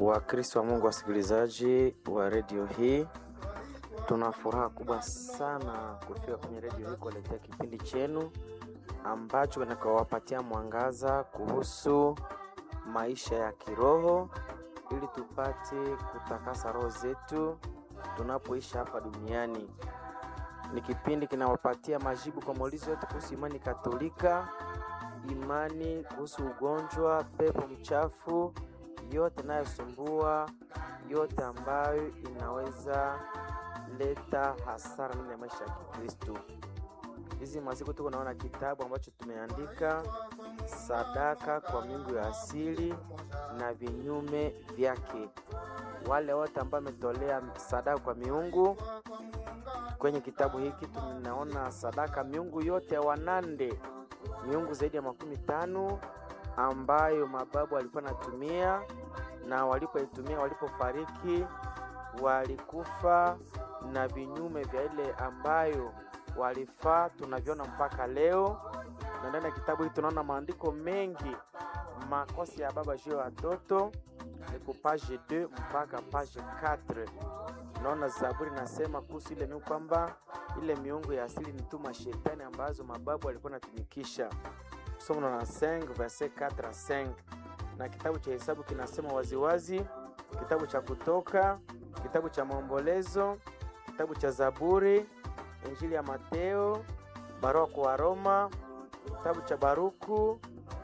Wakristo wa Mungu, wasikilizaji wa redio hii, tuna furaha kubwa sana kufika kwenye redio hii kuwaletea kipindi chenu ambacho kinakawapatia mwangaza kuhusu maisha ya kiroho ili tupate kutakasa roho zetu tunapoishi hapa duniani. Ni kipindi kinawapatia majibu kwa maulizo yote kuhusu imani Katolika, imani kuhusu ugonjwa, pepo mchafu, yote inayosumbua, yote ambayo inaweza leta hasara ndani ya maisha ya Kikristo. Hizi masiku tuko naona kitabu ambacho tumeandika sadaka kwa miungu ya asili na vinyume vyake. Wale wote ambao wametolea sadaka kwa miungu kwenye kitabu hiki tunaona sadaka miungu yote ya Wanande, miungu zaidi ya makumi tano ambayo mababu walikuwa natumia na walipoitumia, walipofariki walikufa na vinyume vya ile ambayo walifaa, tunaviona mpaka leo. Na ndani ya kitabu hiki tunaona maandiko mengi, makosa ya baba juu ya watoto ni ku page 2 mpaka page 4. Naona Zaburi nasema kuhusu ile miungu kwamba ile miungu ya asili ni tu mashetani ambazo mababu walikuwa natumikisha. Somo na 5 verset 4 à 5, na kitabu cha Hesabu kinasema waziwazi, kitabu cha Kutoka, kitabu cha Maombolezo, kitabu cha Zaburi, Injili ya Mateo, barua kwa Waroma, kitabu cha Baruku,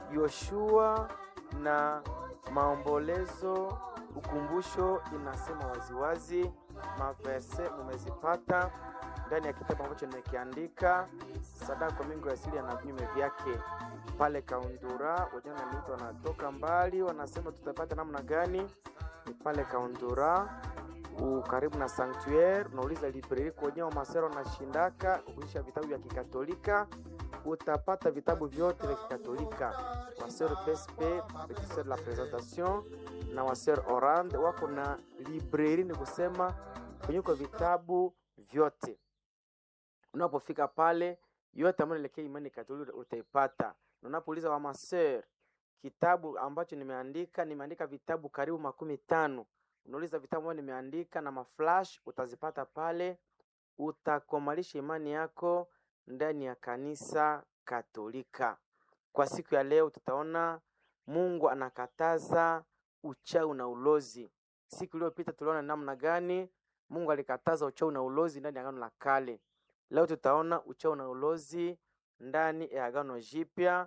Yoshua na Maombolezo, Ukumbusho inasema waziwazi. Maverse mumezipata ndani ya kitabu ambacho nimekiandika, sadaka kwa miungu ya asili na vinyume vyake. Pale Kaundura wajana mito wanatoka mbali, wanasema tutapata namna gani? Ni pale Kaundura karibu na Sanctuaire, unauliza libreri kwenye Wamasero na shindaka kuisha vitabu vya Kikatolika, utapata vitabu vyote vya Kikatolika. Waseur PSP Petit Sœur de la Présentation na Waseur Orande wako na libreri, ni kusema kwenye kwa vitabu vyote. Unapofika pale, yote ambayo inaelekea imani Katolika utaipata. Unapouliza Wamaseur kitabu ambacho nimeandika, nimeandika vitabu karibu makumi tano unauliza vitabu ambavyo nimeandika na maflash utazipata pale, utakomalisha imani yako ndani ya kanisa Katolika. Kwa siku ya leo tutaona Mungu anakataza uchawi na ulozi. Siku iliyopita tuliona namna gani Mungu alikataza uchawi na ulozi ndani ya Agano la Kale. Leo tutaona uchawi na ulozi ndani ya Agano Jipya,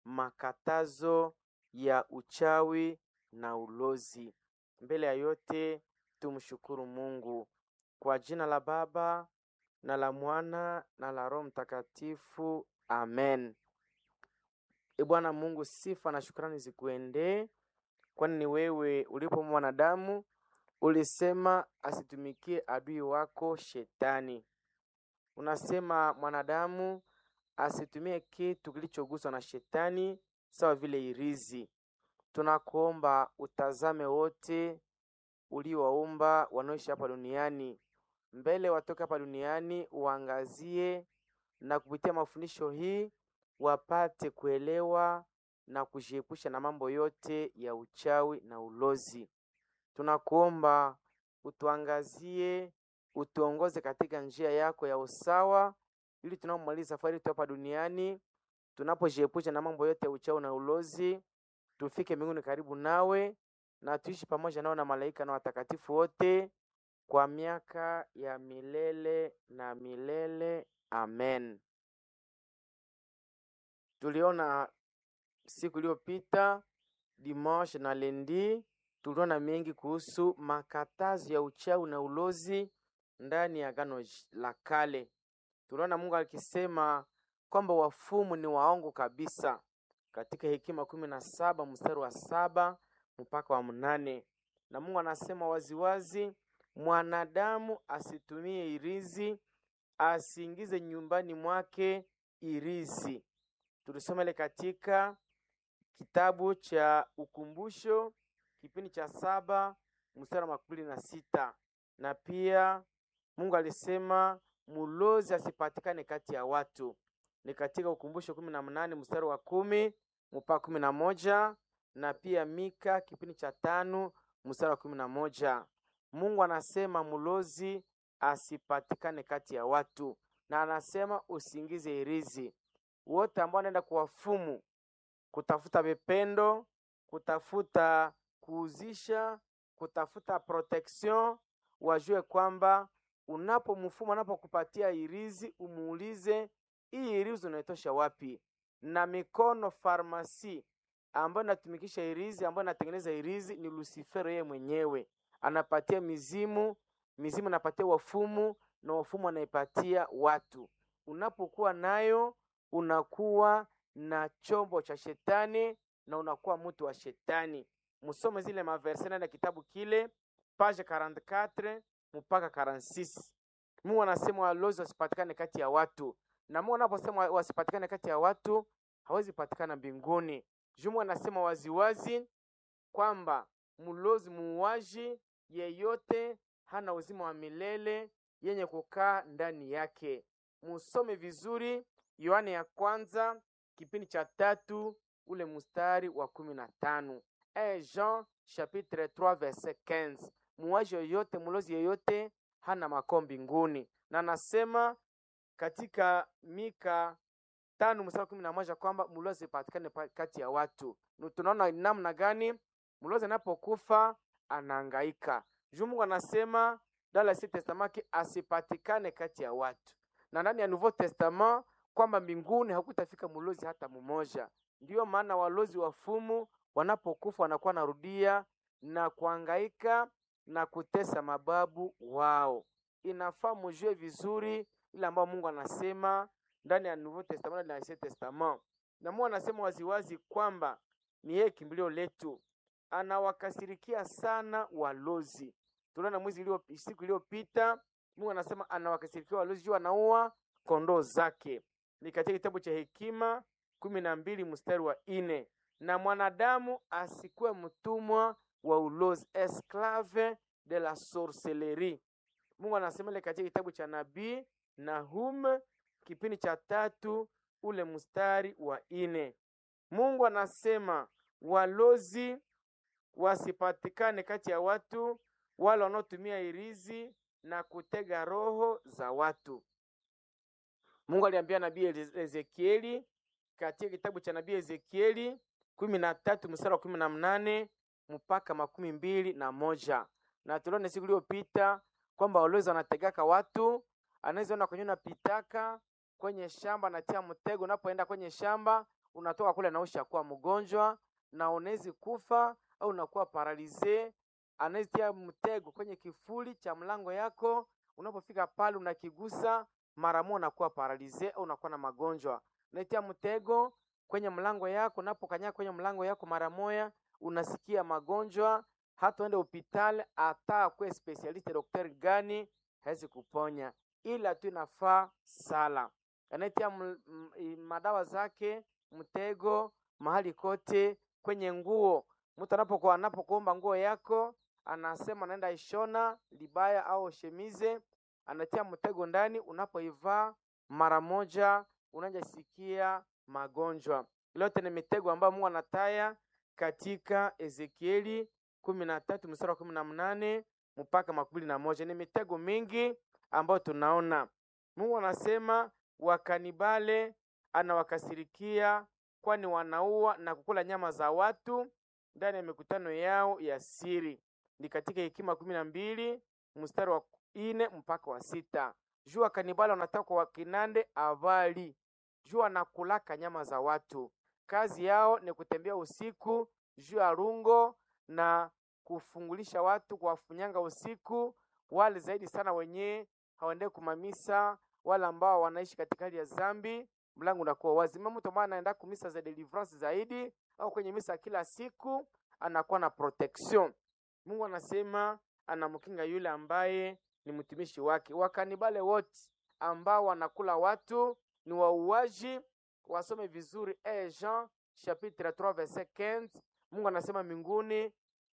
makatazo ya uchawi na ulozi. Mbele ya yote tumshukuru Mungu kwa jina la Baba na la Mwana na la Roho Mtakatifu, amen. E Bwana Mungu, sifa na shukrani zikuendee, kwani ni wewe ulipo mwanadamu ulisema asitumikie adui wako Shetani. Unasema mwanadamu asitumie kitu kilichoguswa na Shetani, sawa vile irizi Tunakuomba utazame wote uliowaumba wanaoishi hapa duniani, mbele watoke hapa duniani, uangazie na kupitia mafundisho hii wapate kuelewa na kujiepusha na mambo yote ya uchawi na ulozi. Tunakuomba utuangazie, utuongoze katika njia yako ya usawa, ili tunapomaliza safari yetu hapa duniani, tunapojiepusha na mambo yote ya uchawi na ulozi tufike mbinguni karibu nawe na tuishi pamoja nao na malaika na watakatifu wote kwa miaka ya milele na milele. Amen. Tuliona siku iliyopita dimanche na lendi, tuliona mengi kuhusu makatazo ya uchawi na ulozi ndani ya Agano la Kale. Tuliona Mungu akisema kwamba wafumu ni waongo kabisa katika Hekima kumi na saba mstari wa saba mpaka wa mnane na Mungu anasema waziwazi, mwanadamu asitumie irizi, asiingize nyumbani mwake irizi. Tulisoma ile katika kitabu cha Ukumbusho kipindi cha saba mstari wa makumi na sita na pia Mungu alisema mulozi asipatikane kati ya watu, ni katika Ukumbusho kumi na mnane mstari wa kumi mpaka kumi na moja na pia Mika kipindi cha tano mstari wa kumi na moja Mungu anasema mlozi asipatikane kati ya watu, na anasema usiingize hirizi. Wote ambao wanaenda kuwafumu kutafuta vipendo, kutafuta kuuzisha, kutafuta protection, wajue kwamba unapomfumu anapokupatia hirizi, umuulize hii hirizi unaitosha wapi? Na mikono farmasi ambayo inatumikisha hirizi, ambayo inatengeneza hirizi ni Lucifero yeye mwenyewe, anapatia mizimu, mizimu anapatia wafumu, na wafumu anaipatia watu. Unapokuwa nayo unakuwa na chombo cha shetani na unakuwa mtu wa shetani. Musome zile maverse ndani ya kitabu kile page 44 mpaka 46. Mungu anasema walozi wasipatikane kati ya watu, na Mungu anaposema wasipatikane kati ya watu hawezi patikana mbinguni. Jumu anasema waziwazi kwamba mlozi muuaji yeyote hana uzima wa milele yenye kukaa ndani yake. Musome vizuri Yohane ya kwanza kipindi cha tatu ule mstari wa kumi na tano e Jean chapitre 3 verset 15. Muuaji yoyote mlozi yeyote hana makao mbinguni, na anasema katika Mika tano mstari wa kumi na moja kwamba mlozi patikane kati ya watu. Tunaona namna gani mlozi anapokufa anahangaika. Juu Mungu anasema dans l'Ancien Testament asipatikane kati ya watu, na ndani ya Nouveau Testament kwamba mbinguni hakutafika mlozi hata mmoja. Ndiyo maana walozi wafumu wanapokufa wanakuwa narudia na kuhangaika na kutesa mababu wao. Inafaa mujue vizuri ile ambayo Mungu anasema ndani ya Nouveau Testament na Ancien Testament, na Mungu anasema waziwazi kwamba ni yeye kimbilio letu, anawakasirikia sana walozi. Tuliona mwezi ilio, siku iliyopita Mungu anasema anawakasirikia walozi juu anaua kondoo zake. Ni katika kitabu cha Hekima kumi na mbili mstari wa ine na mwanadamu asikuwe mtumwa wa ulozi, esclave de la sorcellerie. Mungu anasema ile katika kitabu cha nabii Nahum kipindi cha tatu ule mstari wa ine. Mungu anasema walozi wasipatikane kati ya watu wale wanaotumia irizi na kutega roho za watu. Mungu aliambia nabii Ezekieli katika kitabu cha nabii Ezekieli kumi na tatu mstari wa kumi na mnane mpaka makumi mbili na moja na tuliona siku iliyopita kwamba walozi wanategaka watu, anaweza ona kwenye unapitaka kwenye shamba, natia mtego. Unapoenda kwenye shamba, unatoka kule na ushakuwa mgonjwa na unawezi kufa au unakuwa paralize. Anaweza tia mtego kwenye kifuli cha mlango yako, unapofika pale unakigusa mara moja unakuwa paralize au unakuwa na magonjwa. Unaitia mtego kwenye mlango yako, unapokanyaga kwenye mlango yako mara moja unasikia magonjwa, hata uende hospitali, hata kwe specialist daktari gani hawezi kuponya, ila tu inafaa sala. Anaitia madawa zake mtego mahali kote, kwenye nguo. Mtu anapokuwa anapokuomba nguo yako, anasema anaenda ishona libaya au shemize, anatia mtego ndani. Unapoivaa mara moja unajasikia magonjwa. Lote ni mitego ambayo Mungu anataya katika Ezekieli kumi na tatu mstari wa kumi na mnane mpaka makumi na moja. Ni mitego mingi ambayo tunaona. Mungu anasema wakanibale anawakasirikia, kwani wanaua na kukula nyama za watu ndani ya mikutano yao ya siri. Ni katika Hekima kumi na mbili mstari wa ine mpaka wa sita. Juu wakanibale wanataka kwa kinande avali juu anakulaka nyama za watu. Kazi yao ni kutembea usiku juu ya rungo na kufungulisha watu, kuwafunyanga usiku. Wale zaidi sana wenye hawaendee kumamisa, wale ambao wanaishi katika hali ya zambi, mlango unakuwa wazi. Mama mtu ambaye anaenda kumisa za deliverance zaidi au kwenye misa kila siku anakuwa na protection. Mungu anasema anamkinga yule ambaye ni mtumishi wake. Wakanibale wote ambao wanakula watu ni wauaji, wasome vizuri e Jean chapitre 3 verset 15. Mungu anasema mbinguni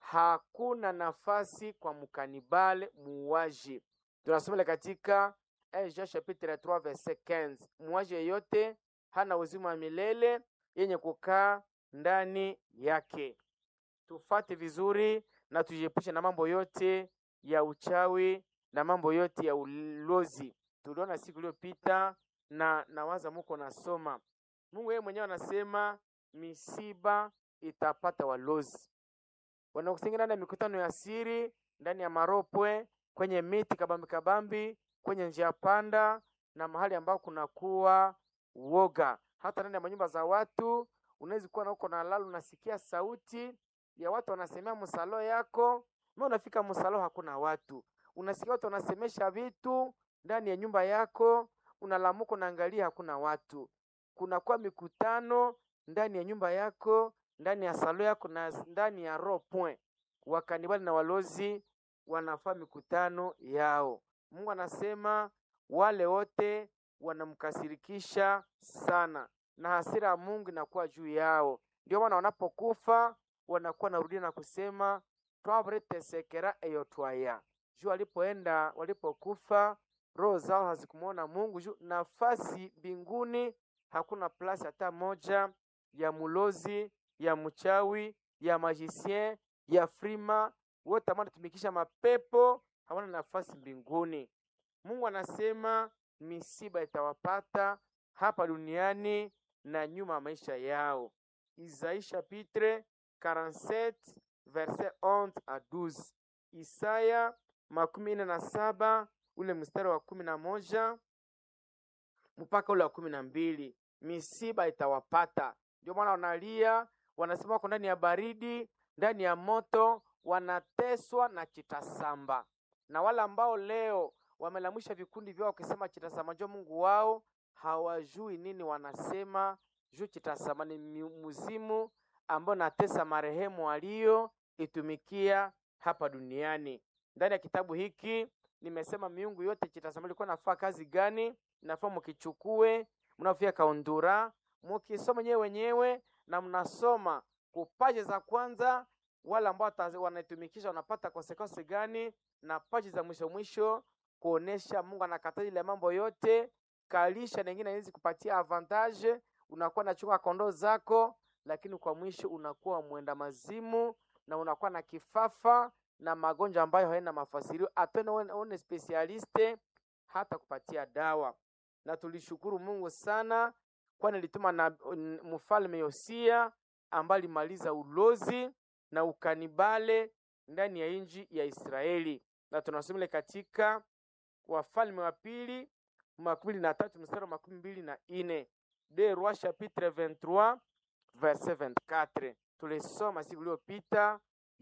hakuna nafasi kwa mkanibale muuaji. Tunasoma katika e Jean chapitre 3 verset 15, muuaji yeyote hana uzima wa milele yenye kukaa ndani yake. tufate vizuri na tujiepushe na mambo yote ya uchawi na mambo yote ya ulozi. Tuliona siku iliyopita na nawaza muko nasoma, Mungu yeye mwenyewe anasema misiba itapata walozi wanakusingia ndani ya mikutano ya siri, ndani ya maropwe, kwenye miti kabambi kabambi, kwenye njia panda na mahali ambao kunakuwa woga. Hata ndani ya manyumba za watu unaweza kuwa na uko na lalo, unasikia sauti ya watu wanasemea msalo yako, na unafika msalo hakuna watu, unasikia watu wanasemesha vitu ndani ya nyumba yako, unalamuka unaangalia hakuna watu. Kunakuwa mikutano ndani ya nyumba yako, ndani ya salo yako na ndani ya roho point. Wakanibali na walozi wanafaa mikutano yao. Mungu anasema wale wote wanamkasirikisha sana, na hasira ya Mungu inakuwa juu yao. Ndio maana wanapokufa wanakuwa narudia na kusema twabretesekera eyo twaya juu walipoenda walipokufa roho zao hazikumwona Mungu juu nafasi mbinguni hakuna plasi hata moja ya mulozi ya mchawi ya magicien ya frima wote ambao wanatumikisha mapepo hawana nafasi mbinguni. Mungu anasema misiba itawapata hapa duniani na nyuma ya maisha yao. Isaie chapitre 47 verset 11 à 12. Isaya makumi nne na saba ule mstari wa kumi na moja mpaka ule wa kumi na mbili misiba itawapata. Ndio maana wanalia, wanasema wako ndani ya baridi, ndani ya moto, wanateswa na chitasamba. Na wale ambao leo wamelamusha vikundi vyao wakisema chitasamba njo Mungu wao, hawajui nini wanasema juu chitasamba ni muzimu ambao natesa marehemu walio itumikia hapa duniani. Ndani ya kitabu hiki nimesema miungu yote chitasamba ilikuwa nafaa kazi gani, nafaa mukichukue mnafia kaundura mukisoma nyewe wenyewe na mnasoma kupaji za kwanza, wale ambao wanaitumikisha wanapata konsekonsi gani, na paji za mwisho mwisho kuonesha Mungu anakataza ile mambo yote kalisha, na ingine hizi kupatia avantage. Unakuwa nachunga kondoo zako, lakini kwa mwisho unakuwa mwenda mazimu na unakuwa na kifafa na magonjwa ambayo haina mafasirio, apena one specialiste hata kupatia dawa. Na tulishukuru Mungu sana, kwani alituma na mfalme Yosia ambaye alimaliza ulozi na ukanibale ndani ya nchi ya Israeli, na tunasoma katika Wafalme wa pili makumi mbili na tatu mstari wa makumi mbili na ine de Roi chapitre 23 verset 24. Tulisoma siku iliyopita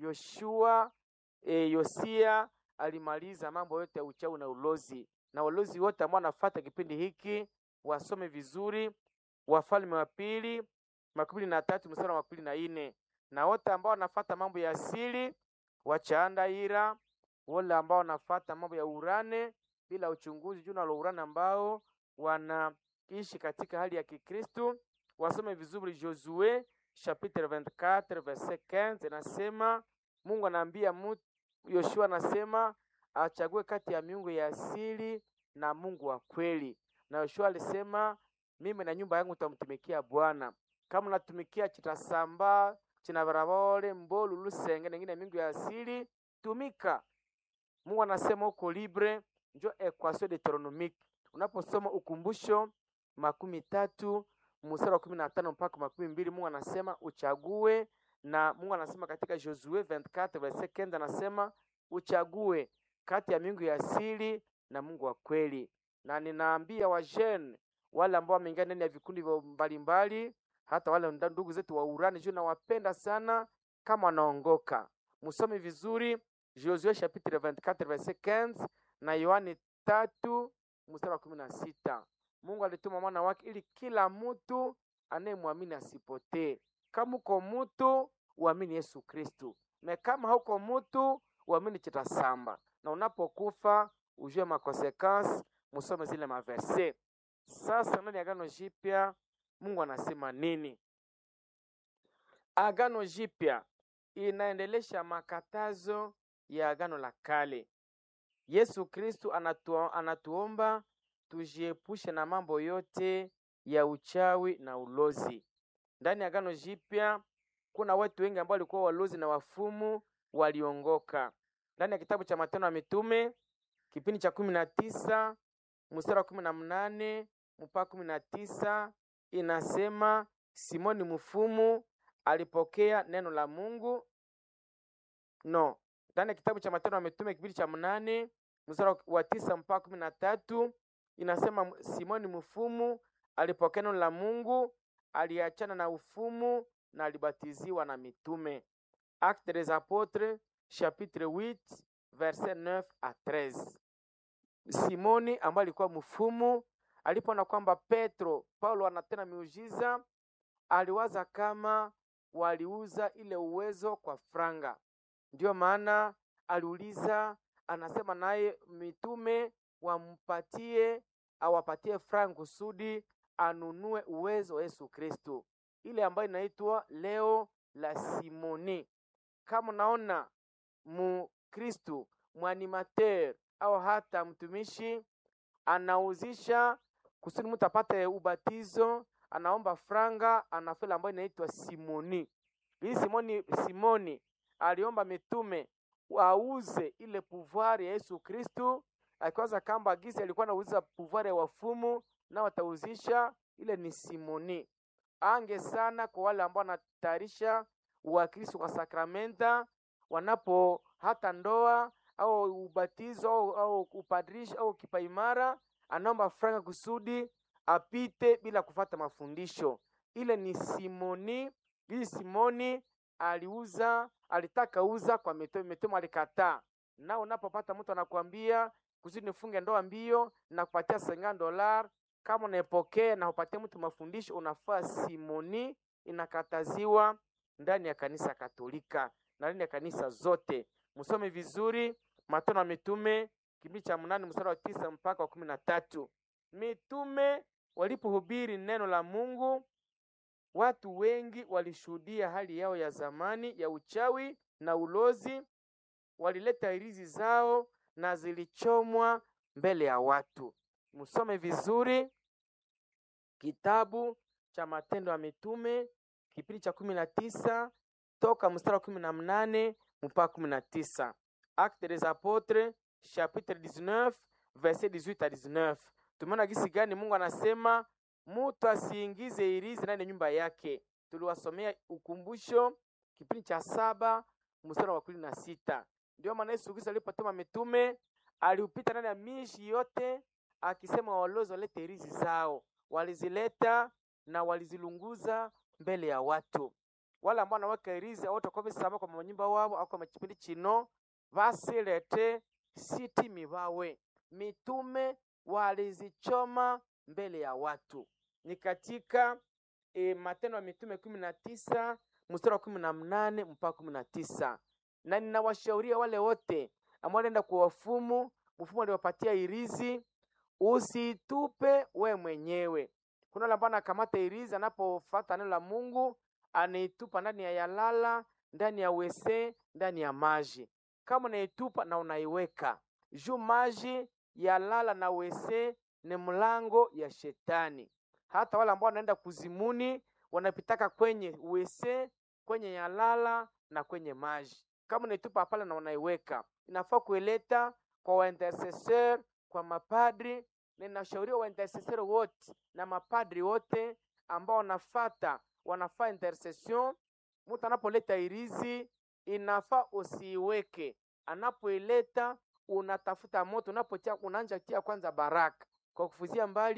Yoshua e, Yosia alimaliza mambo yote ya uchawi na ulozi, na walozi wote ambao wanafuata kipindi hiki wasome vizuri Wafalme wa pili makumi mbili na tatu mstari wa makumi na ine na wote ambao wanafuata mambo ya asili wachaandaira, wale ambao wanafuata mambo ya urane bila uchunguzi juu nalo urane ambao wanaishi katika hali ya Kikristu wasome vizuri Josue chapitre 24 verset 15, inasema Mungu anaambia Yoshua, anasema achague kati ya miungu ya asili na Mungu wa kweli, na Yoshua alisema mimi na nyumba yangu tutamtumikia Bwana. Kama unatumikia chitasamba chinabarabole mbolu lusenge nengine mingu ya asili tumika. Mungu anasema uko libre, njo equation deuteronomique. Unaposoma ukumbusho makumi tatu mstari wa kumi na tano mpaka makumi mbili Mungu anasema uchague, na Mungu anasema katika Josue 24 verset 15 anasema uchague kati ya miungu ya asili na Mungu wa kweli. Na ninaambia wajene wale ambao wameingia ndani ya vikundi mbalimbali, hata wale ndugu zetu wa urani juu nawapenda sana, kama wanaongoka musome vizuri Josue chapitre 24 verset 15 na Yohani tatu mstari wa kumi na sita. Mungu alituma mwana wake ili kila mtu anayemwamini asipotee. Kama uko mtu uamini Yesu Kristu, na kama hauko mtu uamini chitasamba, na unapokufa ujue makonsekansi. Musome zile maverse. Sasa ndani ya Agano Jipya Mungu anasema nini? Agano Jipya inaendelesha makatazo ya Agano la Kale. Yesu Kristu anatu, anatuomba tujiepushe na mambo yote ya uchawi na ulozi. Ndani ya Agano Jipya kuna watu wengi ambao walikuwa walozi na wafumu waliongoka. Ndani ya kitabu cha Matendo ya Mitume kipindi cha kumi na tisa mstari wa kumi na mnane mpaka kumi na tisa inasema Simoni mfumu alipokea neno la Mungu. No, ndani ya kitabu cha Matendo ya Mitume kipindi cha mnane mstari wa tisa mpaka kumi na tatu inasema Simoni mfumu alipokea neno la Mungu, aliachana na ufumu na alibatiziwa na mitume. Actes des Apôtres chapitre 8 verset 9 à 13. Simoni ambaye alikuwa mfumu alipoona kwamba Petro Paulo anatenda miujiza, aliwaza kama waliuza ile uwezo kwa franga. Ndiyo maana aliuliza, anasema naye mitume wampatie awapatie franga kusudi anunue uwezo wa Yesu Kristo, ile ambayo inaitwa leo la Simoni. Kama unaona Mkristu mwanimateur au hata mtumishi anauzisha kusudi mtu apate ubatizo, anaomba franga, anafela ambayo inaitwa Simoni. Hii Simoni, Simoni aliomba mitume auze ile pouvoir ya Yesu Kristu, akiwaza kamba gisi alikuwa anauza pouvoir ya wafumu na watauzisha ile ni Simoni. Ange sana kwa wale ambao wanatayarisha uwakristo kwa sakramenta, wanapo hata ndoa au ubatizo au, au upadrisho au kipaimara, anaomba franga kusudi apite bila kufata mafundisho. Ile ni Simoni. Hii Simoni aliuza, alitaka uza kwa mitume, mitume alikataa. Na unapopata mtu anakuambia kusudi nifunge ndoa mbio na kupatia senga dolar, kama unaepokea na upatie mtu mafundisho, unafaa Simoni. Inakataziwa ndani ya kanisa Katolika na ndani ya kanisa zote. Msome vizuri Matendo ya Mitume kipindi cha mnane mstari wa tisa mpaka wa kumi na tatu. Mitume walipohubiri neno la Mungu, watu wengi walishuhudia hali yao ya zamani ya uchawi na ulozi. Walileta hirizi zao na zilichomwa mbele ya watu. Msome vizuri kitabu cha Matendo ya Mitume kipindi cha kumi na tisa toka mstari wa kumi na mnane mpaka kumi na tisa. Actes des Apôtres chapitre 19 verset 18 à 19. Tumeona gisi gani Mungu anasema mutu asiingize hirizi ndani ya nyumba yake. Tuliwasomea ukumbusho kipindi cha saba mstari wa kumi na sita. Ndio maana Yesu Kristo alipotuma mitume aliupita ndani ya mishi yote akisema walozi walete hirizi zao. Walizileta na walizilunguza mbele ya watu. Wale ambao wanaweka hirizi wote kwa bisaba kwa manyumba wao au kwa kipindi chino vasilete sitimi vawe. Mitume walizichoma mbele ya watu. Ni katika e, Matendo ya Mitume kumi na tisa mstari wa kumi na mnane mpaka kumi na tisa na ninawashauria wale wote ambao wanaenda kwa wafumu, mfumu aliwapatia hirizi, usitupe we mwenyewe. Kuna wale ambao anakamata hirizi, anapofuata neno la Mungu anaitupa ndani ya yalala, ndani ya wese, ndani ya maji. Kama unaitupa na unaiweka juu maji, yalala na wese ni mlango ya shetani. Hata wale ambao wanaenda kuzimuni wanapitaka kwenye wese, kwenye yalala na kwenye maji. Kama unaitupa pale na unaiweka, inafaa kuileta kwa waintercesseur, kwa mapadri, na inashauriwa waintercesseur wote na mapadri wote ambao wanafata wanafaa intercession. Mtu anapoleta hirizi inafaa usiiweke, anapoileta unatafuta moto, unapotia unaanja tia kwanza baraka kwa kufuzia mbali